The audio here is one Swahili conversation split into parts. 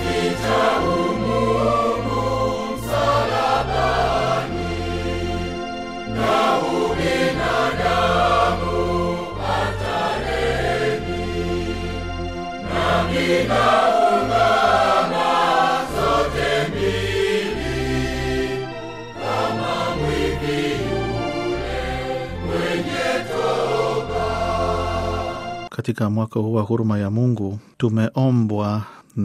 Katika mwaka huu wa huruma ya Mungu tumeombwa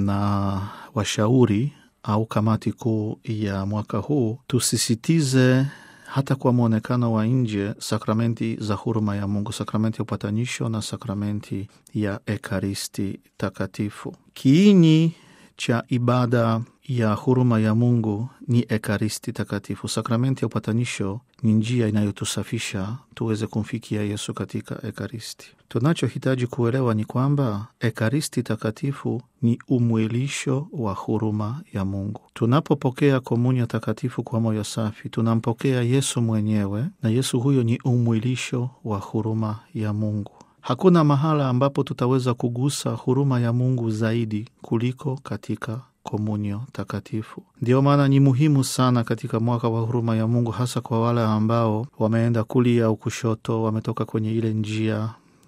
na washauri au kamati kuu ya mwaka huu tusisitize hata kwa mwonekano wa nje sakramenti za huruma ya Mungu, sakramenti ya upatanisho na sakramenti ya Ekaristi Takatifu. Kiini cha ibada ya huruma ya Mungu ni Ekaristi Takatifu. Sakramenti ya upatanisho ni njia inayotusafisha tuweze kumfikia Yesu katika Ekaristi. Tunachohitaji kuelewa ni kwamba Ekaristi Takatifu ni umwilisho wa huruma ya Mungu. Tunapopokea komunyo takatifu kwa moyo safi, tunampokea Yesu mwenyewe, na Yesu huyo ni umwilisho wa huruma ya Mungu. Hakuna mahala ambapo tutaweza kugusa huruma ya Mungu zaidi kuliko katika komunyo takatifu. Ndiyo maana ni muhimu sana katika mwaka wa huruma ya Mungu, hasa kwa wale ambao wameenda kulia au kushoto, wametoka kwenye ile njia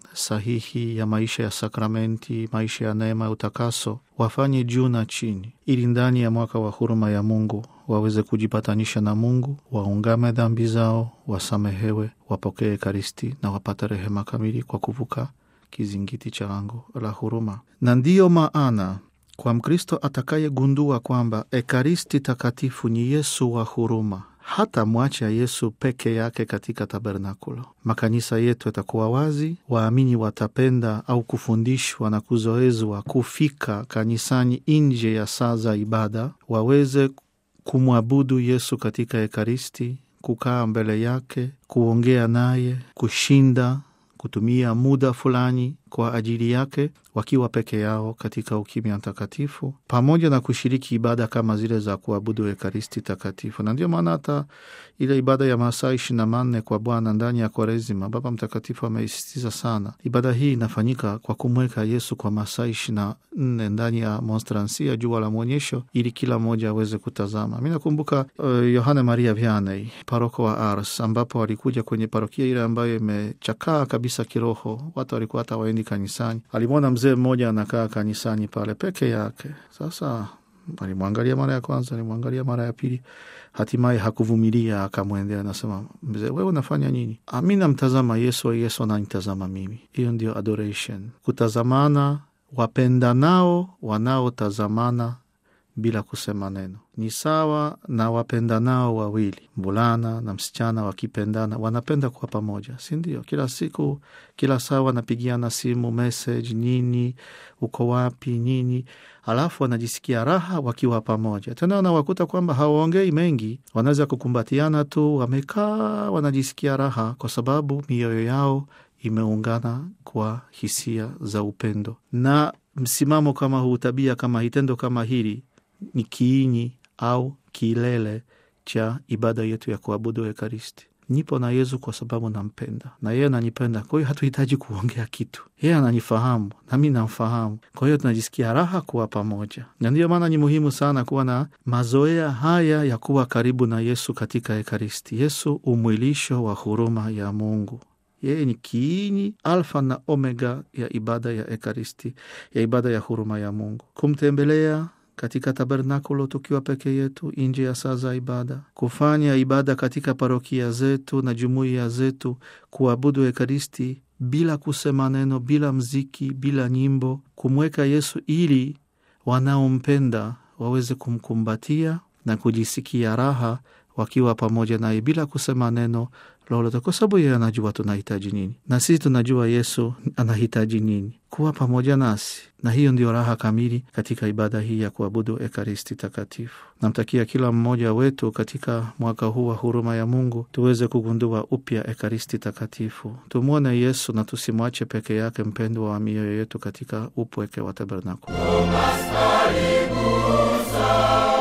sahihi ya maisha ya sakramenti, maisha ya neema ya utakaso, wafanye juu na chini, ili ndani ya mwaka wa huruma ya Mungu waweze kujipatanisha na Mungu, waungame dhambi zao, wasamehewe, wapokee Ekaristi na wapate rehema kamili kwa kuvuka kizingiti cha lango la huruma. Na ndiyo maana kwa Mkristo atakayegundua kwamba Ekaristi Takatifu ni Yesu wa huruma, hata mwacha Yesu peke yake katika tabernakulo, makanisa yetu yatakuwa wazi. Waamini watapenda au kufundishwa na kuzoezwa kufika kanisani nje ya saa za ibada, waweze kumwabudu Yesu katika Ekaristi, kukaa mbele yake, kuongea naye, kushinda kutumia muda fulani kwa ajili yake wakiwa peke yao katika ukimya takatifu, pamoja na kushiriki ibada kama zile za kuabudu Ekaristi Takatifu. Na ndio maana hata ile ibada ya masaa ishirini na manne kwa Bwana ndani ya Kwaresima, Baba Mtakatifu ameisisitiza sana. Ibada hii inafanyika kwa kumweka Yesu kwa masaa ishirini na nne ndani ya monstransia, jua la mwonyesho, ili kila mmoja aweze kutazama. Mi nakumbuka uh, Yohane Maria Vianney, paroko wa Ars, ambapo alikuja kwenye parokia ile ambayo imechakaa kabisa kiroho, watu walikuwa hata waendi kanisani. Alimwona mzee mmoja anakaa kanisani pale peke yake. Sasa alimwangalia mara ya kwanza, alimwangalia mara ya pili, hatimaye hakuvumilia, akamwendea, anasema, mzee, wewe unafanya nini? Mi namtazama Yesu, Yesu ananitazama mimi. Hiyo ndio adoration, kutazamana, wapendanao wanaotazamana bila kusema neno. Ni sawa na wapendanao wawili, mvulana na msichana wakipendana, wanapenda kuwa pamoja, si ndio? Kila siku, kila saa wanapigiana simu, message, nini, uko wapi, nini, alafu wanajisikia raha wakiwa pamoja. Tena wanawakuta kwamba hawaongei mengi, wanaweza kukumbatiana tu, wamekaa, wanajisikia raha kwa sababu mioyo yao imeungana kwa hisia za upendo. Na msimamo kama huu, tabia kama hii, tendo kama hili ni kiini au kilele cha ibada yetu ya kuabudu Ekaristi. Nipo na Yesu kwa sababu nampenda na yeye ananipenda. Kwa hiyo hatuhitaji kuongea kitu, yeye ananifahamu nami namfahamu. Kwa hiyo tunajisikia raha kuwa pamoja, na ndiyo maana ni muhimu sana kuwa na mazoea haya ya kuwa karibu na Yesu katika Ekaristi. Yesu umwilisho wa huruma ya Mungu. Yeye ni kiini, alfa na omega ya ibada ya Ekaristi, ya ibada ya huruma ya Mungu. Kumtembelea katika tabernakulo tukiwa peke yetu nje ya saa za ibada, kufanya ibada katika parokia zetu na jumuiya zetu, kuabudu Ekaristi bila kusema neno, bila mziki, bila nyimbo, kumweka Yesu ili wanaompenda waweze kumkumbatia na kujisikia raha wakiwa pamoja naye bila kusema neno lolote, kwa sababu yeye anajua tunahitaji nini na sisi tunajua Yesu anahitaji nini, kuwa pamoja nasi. Na hiyo ndio raha kamili katika ibada hii ya kuabudu Ekaristi Takatifu. Namtakia kila mmoja wetu katika mwaka huu wa huruma ya Mungu tuweze kugundua upya Ekaristi Takatifu, tumwone Yesu na tusimwache peke yake, mpendwa wa mioyo yetu katika upweke wa tabernakulo.